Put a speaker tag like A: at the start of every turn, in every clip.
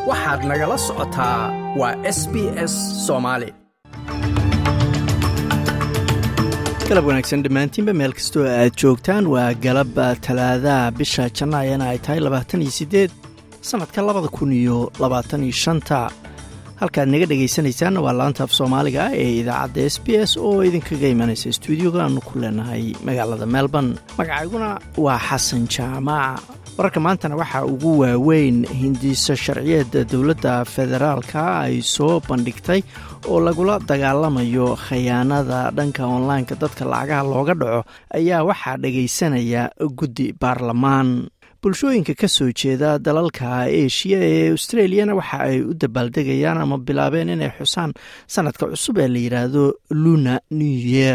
A: waxaad nagala socotaa waa s b s soomaali galab wanaagsan dhammaantiinba meel kastoo aad joogtaan waa galab talaadaha bisha jannaayana ay tahay labaatan iyo siddeed sannadka labada kun iyo labaatan iyo shanta halkaad naga dhegaysanaysaanna waa laanta af soomaaliga ee idaacadda s b s oo idinkaga imanaysa stuudioga aanu ku leenahay magaalada melbourne magacayguna waa xasan jaamac wararka maantana waxaa ugu waaweyn hindiso sharciyeedda dowladda federaalka ay soo bandhigtay oo lagula dagaalamayo khayaanada dhanka onlineka dadka lacagaha looga dhaco ayaa waxaa dhagaysanaya guddi baarlamaan bulshooyinka ka soo jeeda dalalka eshiya ee australiyana waxa ay u dabaaldegayaan ama bilaabeen inay xusaan sanadka cusub ee la yidhaahdo luna new yeer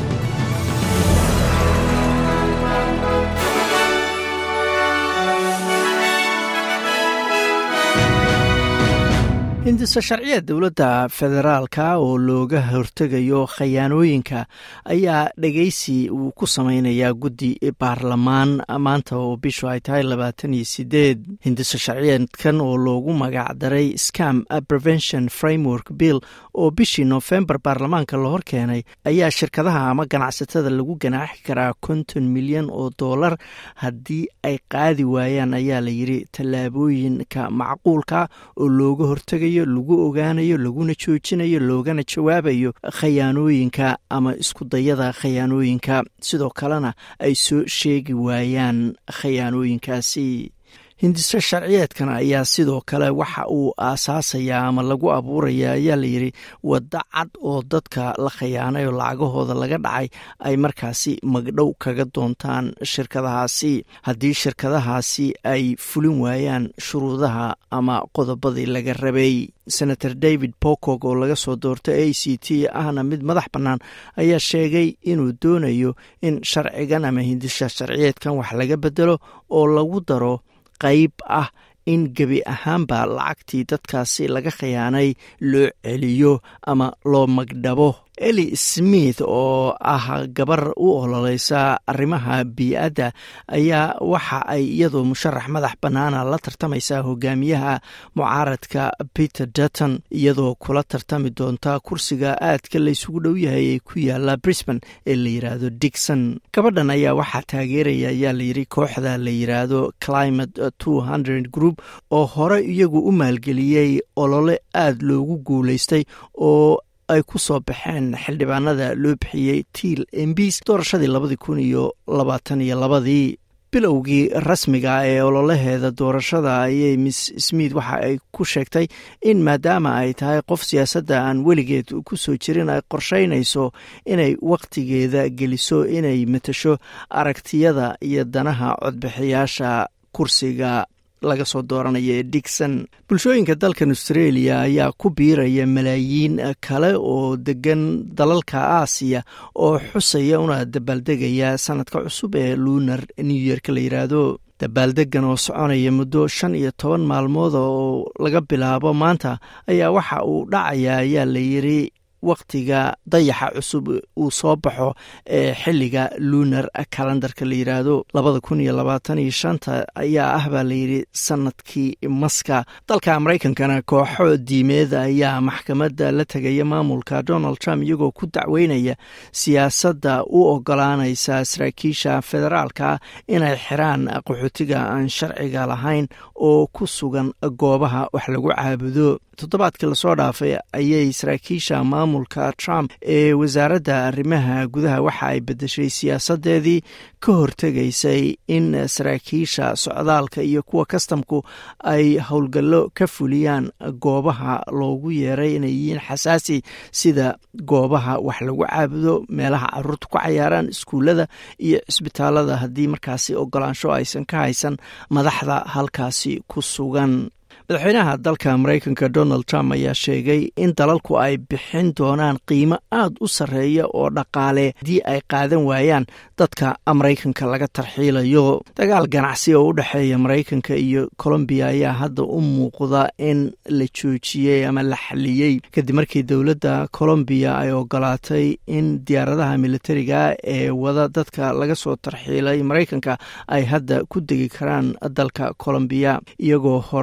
A: hindiso sharciya dowladda federaalka oo looga hortegayo khayaanooyinka ayaa dhegeysi uu ku sameynayaa guddi baarlamaan maanta oo bishu ay tahay labaatan iyo sideed hindiso sharciyeedkan oo loogu magac daray scam prevention framework bill oo bishii nofembar baarlamaanka la hor keenay ayaa shirkadaha ama ganacsatada lagu ganaaxi karaa konton milyan oo dollar haddii ay qaadi waayaan ayaa la yidhi tallaabooyinka macquulka oo looga hortegayo lagu ogaanayo laguna joojinayo loogana jawaabayo khayaanooyinka ama iskudayada khayaanooyinka sidoo kalena ay soo sheegi waayaan khayaanooyinkaasi hindiso sharciyeedkan ayaa sidoo kale waxa uu aasaasayaa ama lagu abuuraya ayaa layidhi waddo cad oo dadka la khayaanay oo lacagahooda laga dhacay ay markaasi magdhow kaga doontaan shirkadahaasi haddii shirkadahaasi ay fulin waayaan shuruudaha ama qodobadii laga rabay senator david pocog oo laga soo doortay a c t ahna mid madax bannaan ayaa sheegay inuu doonayo in sharcigan ama hindisha sharciyeedkan wax laga bedelo oo lagu daro qayb ah in gebi ahaanba lacagtii dadkaasi laga khiyaanay loo celiyo ama loo magdhabo eli smith oo ah gabar u ololeysa arrimaha bii-adda ayaa waxa ay iyadoo musharax madax bannaana la tartamaysaa hogaamiyaha mucaaradka peter dutton iyadoo kula tartami doonta kursiga aadka laysugu dhow yahay ee ku yaala brisbane ee la yidhaahdo digson gabadhan ayaa waxaa taageeraya ayaa layidhi kooxda la yidhaahdo climate two hundred group oo hore iyagu u maalgeliyey olole aada loogu guulaystay oo ay ku soo baxeen xildhibaanada loo bixiyey tiil embis doorashadii labadii kun iyo labaatan iyo labadii bilowgii rasmiga ee ololaheeda doorashada ayay miss smith waxa ay ku sheegtay in maadaama ay tahay qof siyaasadda aan weligeed ku soo jirin ay qorsheynayso inay wakhtigeeda geliso inay matasho aragtiyada iyo danaha codbixiyaasha kursiga laga soo dooranaya ee digson bulshooyinka dalkan australia ayaa ku biiraya malaayiin kale oo degan dalalka aasiya oo xusaya una dabaaldegaya sanadka cusub ee lunar new yeerka la yidhaahdo dabaaldegan oo soconaya muddo shan iyo toban maalmood oo laga bilaabo maanta ayaa waxa uu dhacaya ayaa la yidhi wakhtiga dayaxa cusub uu soo baxo ee xilliga lunar kalendarka la yidhaahdo labada kun iyo labaatan iyo shanta ayaa ah baa layidhi sanadkii maska dalka maraykankana kooxo diimeed ayaa maxkamadda la tegaya maamulka donald trump iyagoo ku dacweynaya siyaasadda u ogolaanaysa saraakiisha federaalka inay xiraan qaxootiga aan sharciga lahayn oo ku sugan goobaha wax lagu caabudo toddobaadkii lasoo dhaafay ayay saraakiisha maamulka trump ee wasaaradda arrimaha gudaha waxa ay bedeshay siyaasadeedii ka hortegaysay in saraakiisha socdaalka iyo kuwa kastamku ay howlgallo ka fuliyaan goobaha loogu yeeray inay yihiin xasaasi sida goobaha wax lagu caabudo meelaha caruurta ku cayaaraan iskuullada iyo cisbitaalada haddii markaasi ogolaansho aysan ka haysan madaxda halkaasi ku sugan madaxweynaha dalka maraykanka donald trump ayaa sheegay in dalalku ay bixin doonaan qiimo aada u sarreeya oo dhaqaale haddii ay qaadan waayaan dadka maraykanka laga tarxiilayo dagaal ganacsi oo u dhexeeya maraykanka iyo colombiya ayaa hadda u muuqda in la joojiyey ama la xaliyey kadib markii dowladda colombiya ay ogolaatay in diyaaradaha militariga ee wada dadka laga soo tarxiilay maraykanka ay hadda ku degi karaan dalka colombiya iyagoo horey u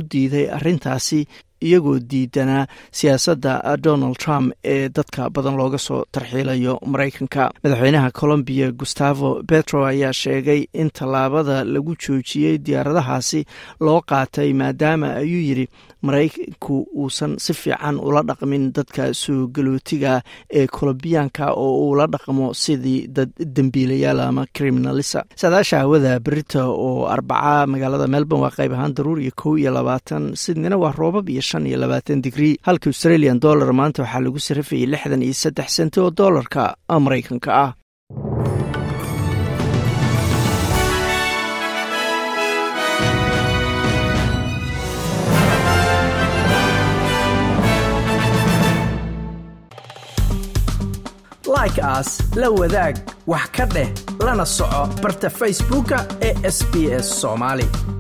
A: diiday arrintaasi iyagoo diidanaa siyaasadda donald trump ee dadka badan looga soo tarxiilayo maraykanka madaxweynaha colombiya gustavo petro ayaa sheegay in tallaabada lagu joojiyey diyaaradahaasi loo qaatay maadaama ayuu yidhi maraykanku uusan si fiican ula dhaqmin dadka soo galootiga ee colombiyaanka oo uu la dhaqmo sidii dad dembiilayaal ama criminalisa saadaasha hawada berita oo arbaca magaalada melbourne waa qayb ahaan daruur iyo kow iyo labaatan sidnina waa roobab iyo shan iyo labaatan digrii halka australian dollar maanta waxaa lagu sarafayay lixdan iyo saddex senti oo doolarka maraykanka ah like aas la wadaag wax ka dheh lana soco barta facebooka ee sb s soomaali